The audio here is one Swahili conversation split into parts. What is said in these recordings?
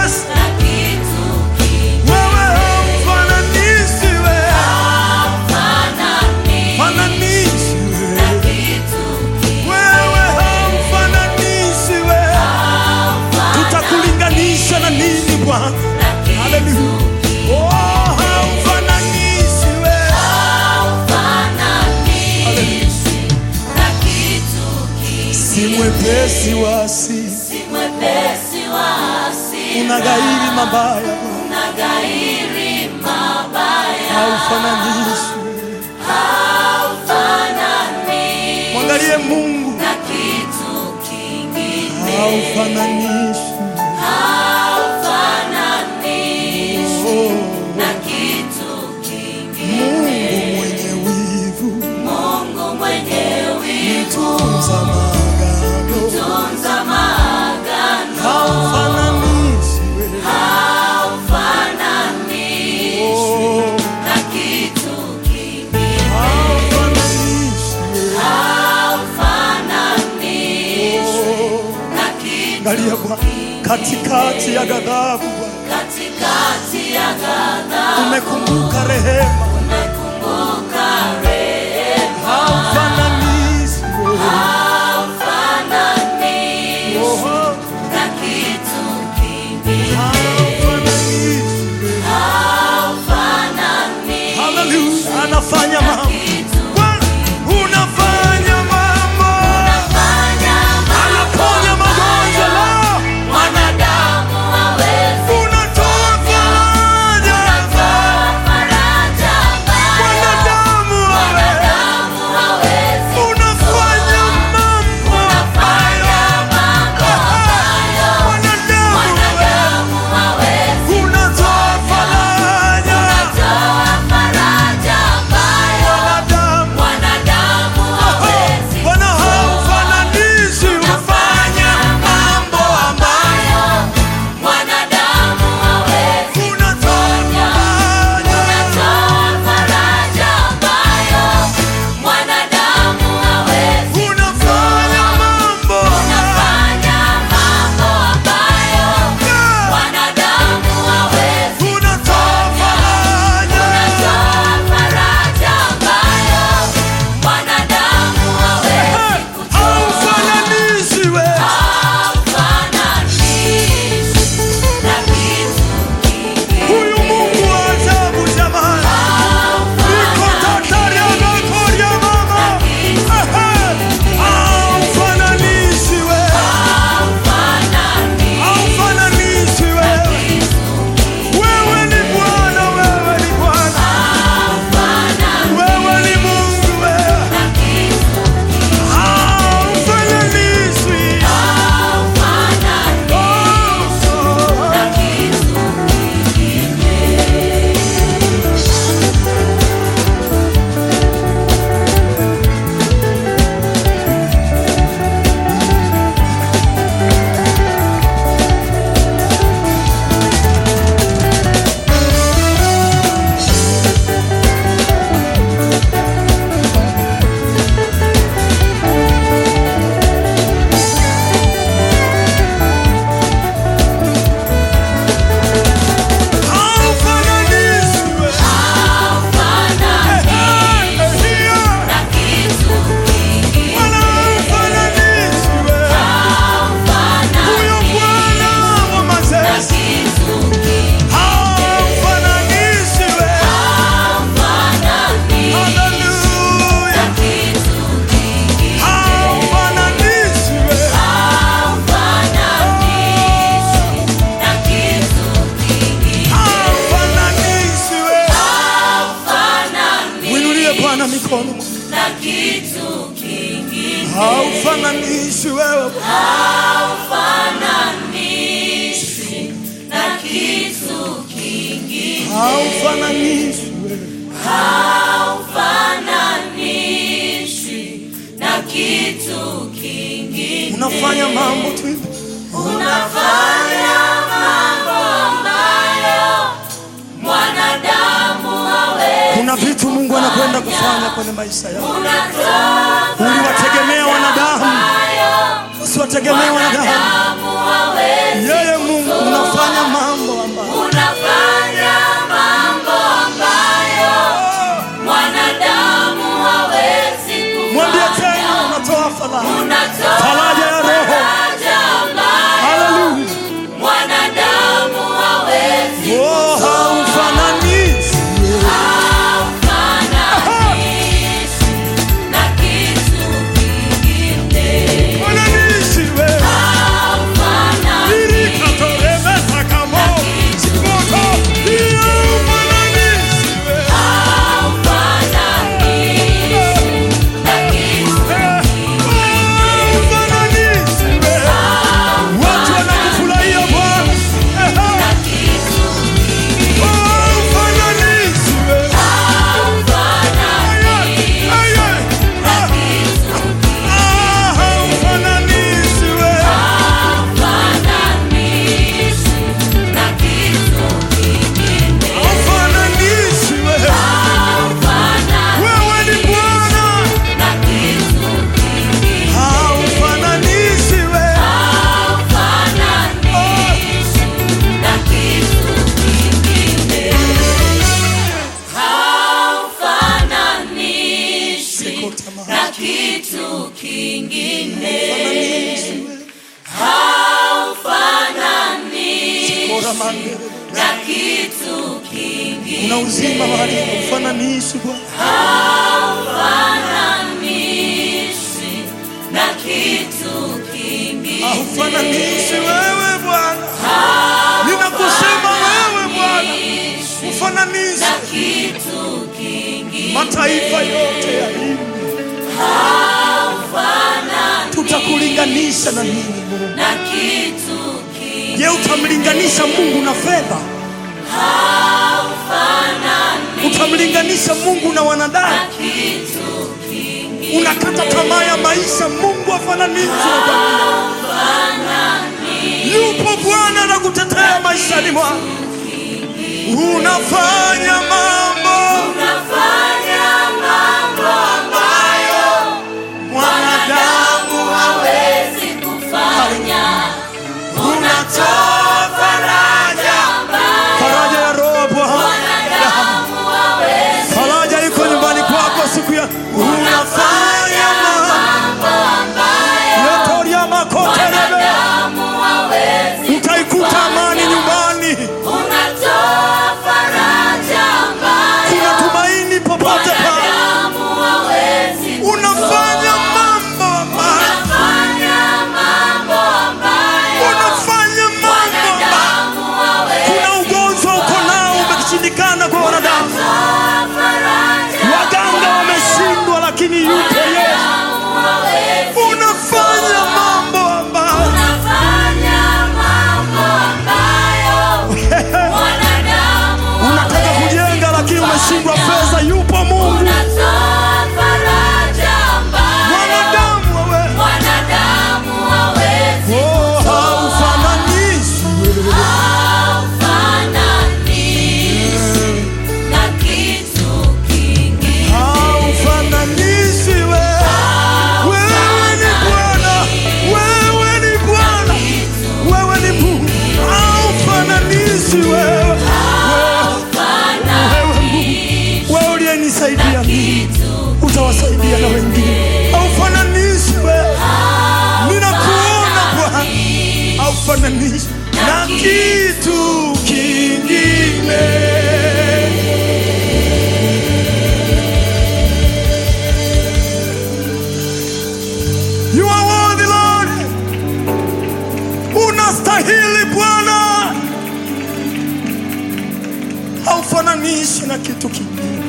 Yesu, wewe haufananishi wewe, fananishi wewe, wewe haufananishi wewe. Tutakulinganisha na nini Bwana? Haleluya. Oh, haufananishi wewe. Haleluya. Si mwepesi wa asili, unaghairi mabaya Bwana. haufananishi mwangalie Mungu haufananishi oh, Mungu mwenye wivu mtunza maagano haufananishi wewe oh, haufananishi wewe oh, angalia Bwana katikati ya ghadhabu Bwana Katikati ya ghadhabu umekumbuka rehema umekumbuka rehema haufananishi wewe haufananishi oh, na kitu kingine haufananishi wewe haufananishi Hallelujah. Anafanya mambo. kitu Bwana, unafanya mambo. fanya Anaponya magonjwa leo. mwanadamu hawezi Unatoa faraja. kutoa faraja ambayo Mwanadamu wewe. mwanadamu hawezi Unafanya mambo fanya mambo ambayo Mwanadamu wewe. mwanadamu hawezi Unatoa faraja. kutoa faraja ambayo Mwanadamu. mwanadamu hawezi Bwana haufananishi, unafanya mambo ambayo mwanadamu hawezi unatoa faraja. kutoa faraja ambayo mwanadamu hawezi Unafanya mambo fanya mambo ambayo mwanadamu hawezi unatoa faraja. kutoa faraja ambayo mwanadamu hawezi kutoa Haufananishi wewe. Huyu Mungu wa ajabu jamani. Niko tatari anakoria mama. Ehe. Haufananishi wewe. Haufananishi wewe. Wewe ni Bwana, wewe ni Bwana. Wewe ni Mungu wewe. Haufananishwi. Oh, oh. Haufananishwi wewe. Ehe, ehe. Bwana haufananishwi wewe. Huyo Bwana wa majeshi haufananishwi wewe. Hallelujah. Haufananishwi wewe. Haufananishwi wewe. Mwinulie Bwana mikono. Na kitu kingine Haufananishwi wewe. haufananishi na kitu kingine Haufananishwi wewe. haufananishi na kitu kingine Unafanya mambo tu hivi. unafanya mambo ambayo mwanadamu hawezi Kuna vitu Mungu anakwenda kufanya kwenye maisha yako. unatoa Uliwategemea wanadamu, ambayo usiwategemee wanadamu. mwanadamu hawezi Yeye Mungu unafanya mambo Shalamande. na kitu kingine. Kuna uzima mahali haufananishi Bwana. Haufananishi na kitu kingine. Haufananishi wewe Bwana. Ninakusema wewe Bwana. Ufananishe Na kitu kingine. mataifa yote ya hii. Tutakulinganisha na nini Mungu? Na kitu kingine. Je, utamlinganisha Mungu na fedha? Utamlinganisha Mungu na wanadamu? Kitu kingine. Unakata tamaa ya maisha, Mungu afananishwe na jamii. Yupo Bwana na kutetea maishani mwako. Unafanya mambo Unafanya mambo ambayo mwanadamu hawezi kufanya. unatoa faraja, faraja ya roho Bwana. Wanadamu hawezi Faraja iko nyumbani kwako siku ya unafanya mambo mambo ambayo yotoria makoterebe, wanadamu hawezi utaikuta amani nyumbani. Unatoa faraja ambayo Kuna tumaini popote pale. wanadamu hawezi Unafanya mambo ambayo Unafanya mambo ambayo unafanya mambo ambayo wanadamu hawezi kuna ugonjwa uko nao umeshindikana kwa wanadamu, Unatoa faraja waganga wameshindwa, lakini yupo Yesu. wanadamu hawezi Unafanya mambo ambayo Unafanya mambo ambayo wanadamu unataka kujenga, lakini umeshindwa fedha. Yupo Mungu, Unatoa faraja ambayo mwanadamu wewe, wanadamu hawezi oh, haufananishi wewe. Haufananishi na kitu kingine. Haufananishi wewe. Wewe ni Bwana, wewe ni Bwana, wewe ni Mungu. Haufananishi wewe. Wewe, wewe Mungu, wewe uliyenisaidia mimi, utawasaidia na wengine. Haufananishi wewe. Ninakuona Bwana, haufananishi na kitu kingine. You are worthy Lord. Unastahili Bwana. Haufananishi na kitu kingine.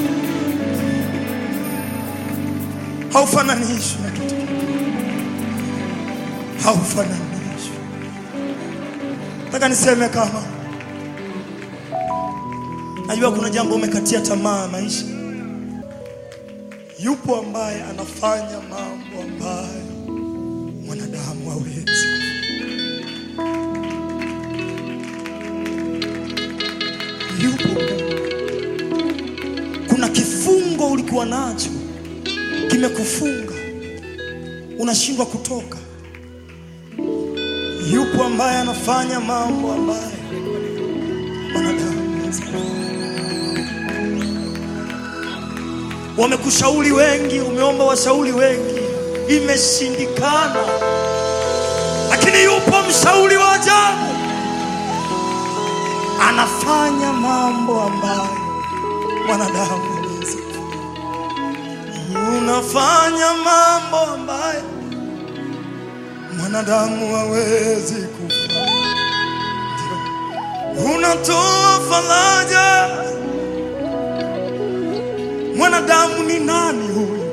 Haufananishi na kitu kingine. Haufananishi. Nataka niseme kama najua kuna jambo umekatia tamaa maisha yupo ambaye anafanya mambo ambayo mwanadamu hawezi. Yupo Mungu. Kuna kifungo ulikuwa nacho kimekufunga, unashindwa kutoka. Yupo ambaye anafanya mambo ambayo mwanadamu hawezi. Wamekushauri wengi, umeomba washauri wengi, imeshindikana, lakini yupo mshauri wa ajabu, anafanya mambo ambayo mwanadamu hawezi. Unafanya mambo ambayo mwanadamu hawezi kufanya. Ndio. Unatoa faraja Mwanadamu ni nani huyu?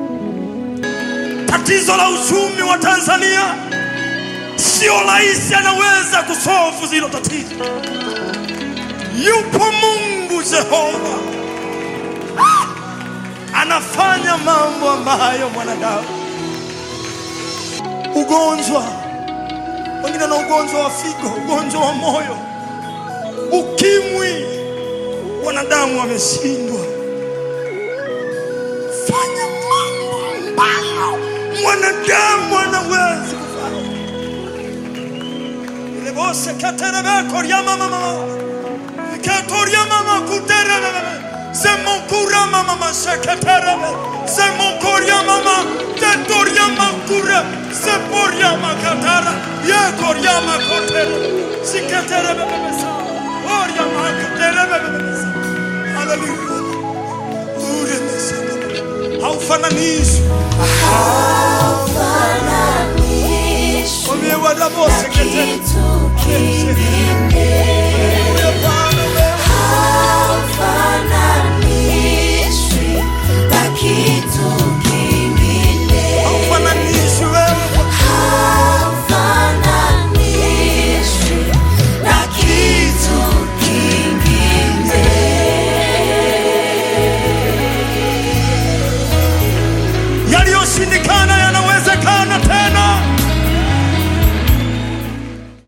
Tatizo la uchumi wa Tanzania sio rais anaweza kusolve zilo tatizo. Yupo Mungu Jehova Ah! anafanya mambo ambayo mwanadamu. Ugonjwa, wengine na ugonjwa wa figo, ugonjwa wa moyo, ukimwi, wanadamu wameshindwa fanya mambo ambayo mwanadamu anawezi kufanya. Ile bose katerebe korya mama mama katoria mama kuterebe zemokura mama mama seketerebe zemokoria mama tetoria makure zeporia makatara ye korya makotere siketerebe haufananishwi. haufananishwi Mwambie Bwana Mose na ketele. kitu